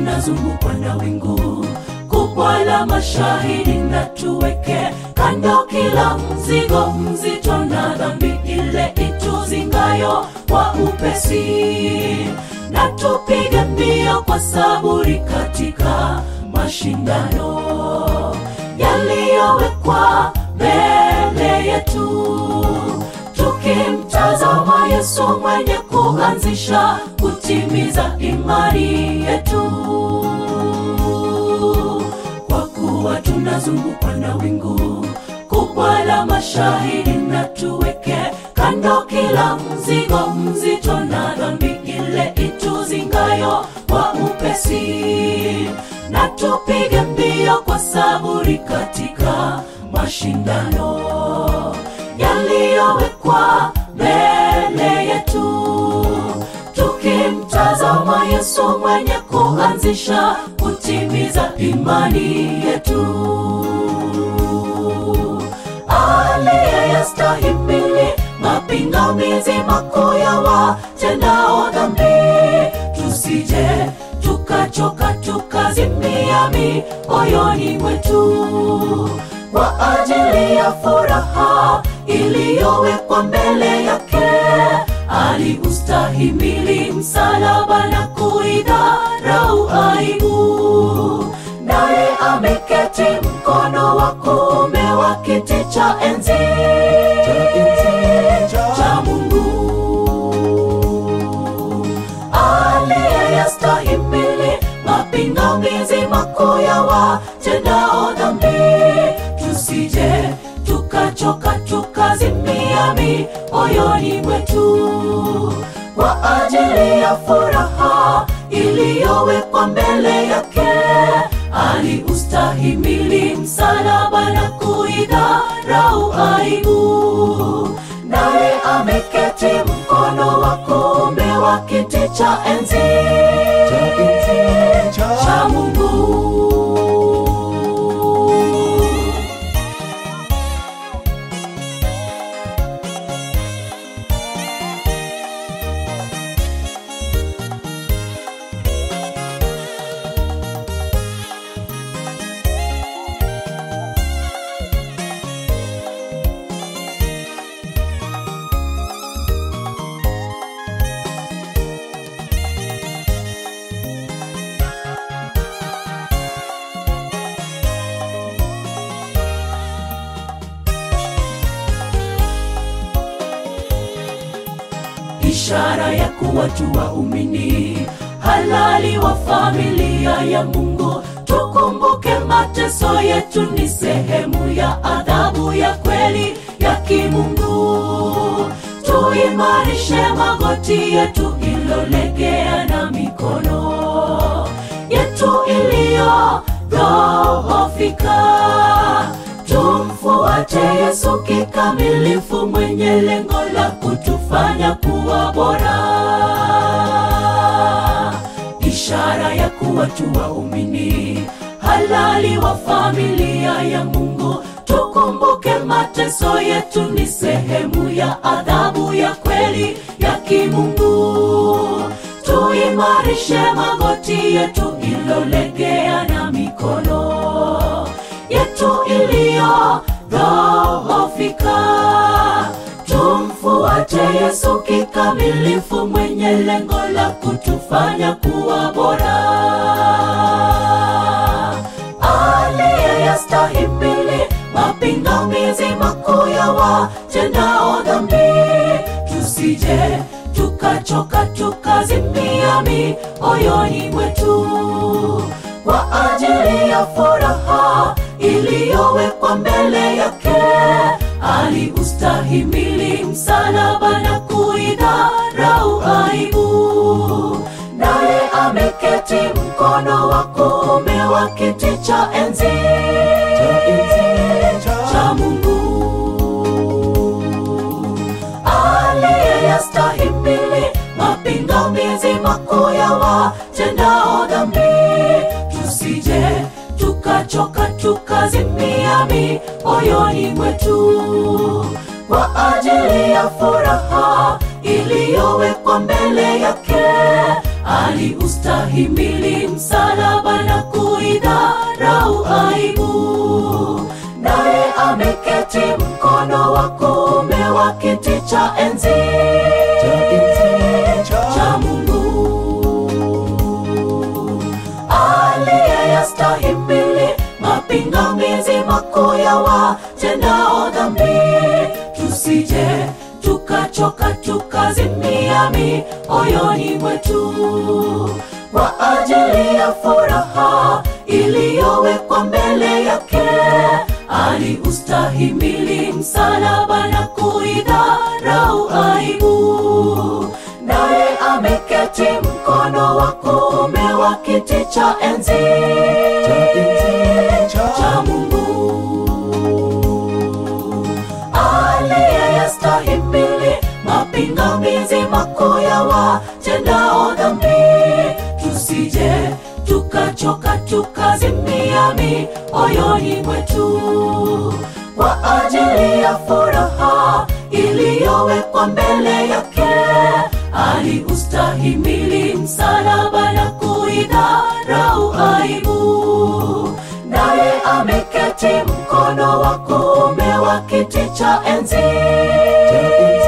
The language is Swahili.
tunazungukwa na wingu kubwa la mashahidi, na tuweke kando kila mzigo mzito na dhambi ile ituzingayo kwa upesi, na tupige mbio kwa saburi katika mashindano yaliyowekwa mbele yetu, tukimtazama Yesu mwenye kuanzisha kutimiza imani yetu, kwa kuwa tunazungukwa na wingu kubwa la mashahidi, na tuweke kando kila mzigo mzito na dhambi ile ituzingayo kwa upesi, na tupige mbio kwa saburi katika mashindano yaliyowekwa mbele yetu, tukimtazama Yesu mwenye kuanzisha kutimiza imani yetu, aliyeyastahimili mapingamizi makuu ya watendao dhambi, tusije tukachoka tukazimia mioyoni mwetu kwa ajili ya furaha iliyowekwa mbele yake, aliustahimili msalaba na kuidharau aibu, naye ameketi mkono wa kuume wa kiti cha enzi cha Mungu, aliyeyastahimili mapingamizi makuu ya watendao dhambi tusije tukachoka tukazimia mioyoni mwetu kwa ajili ya furaha iliyowekwa mbele yake, aliustahimili msalaba na kuidharau aibu, naye ameketi mkono wa kuume wa kiti cha enzi cha Mungu. ishara ya kuwa tu waumini halali wa familia ya Mungu. Tukumbuke mateso yetu ni sehemu ya adhabu ya kweli ya kimungu. Tuimarishe magoti yetu ilolegea na mikono yetu iliyodhoofika. Tumfuate Yesu kikamilifu, mwenye lengo la kutufanya kuwa bora, ishara ya kuwa tu waumini halali wa familia ya Mungu. Tukumbuke mateso yetu ni sehemu ya adhabu ya kweli ya kimungu. Tuimarishe magoti yetu ilolegea na mikono yetu iliyodhoofika. Tumfuate Yesu kikamilifu, mwenye lengo la kutufanya kuwa bora, aliyeyastahimili mapingamizi makuu ya watendao dhambi. Tusije tukachoka tukazimia mioyoni mwetu kwa ajili ya furaha iliyowekwa mbele yake, aliustahimili msalaba na kuidharau aibu, naye ameketi mkono wa kuume wa kiti cha enzi cha Mungu, aliyeyastahimili mapingamizi makuu ya watendao dhambi. Tusije tukachoka tukazimia mioyoni mwetu kwa ajili ya furaha iliyowekwa mbele yake, aliustahimili msalaba mapingamizi makuu ya watendao dhambi, tusije tukachoka tukazimia mioyoni mwetu kwa ajili ya furaha iliyowekwa mbele yake. Aliustahimili msalaba na kuidharau aibu, naye ameketi mkono wa kuume wa kiti cha enzi cha Mungu aliyeyastahimili mapingamizi makuu ya watendao dhambi, tusije tukachoka tukazimia mioyoni mwetu kwa ajili ya furaha iliyowekwa mbele yake. Aliustahimili msalaba na kuidharau aibu, naye ameketi mkono wa kuume wa kiti cha enzi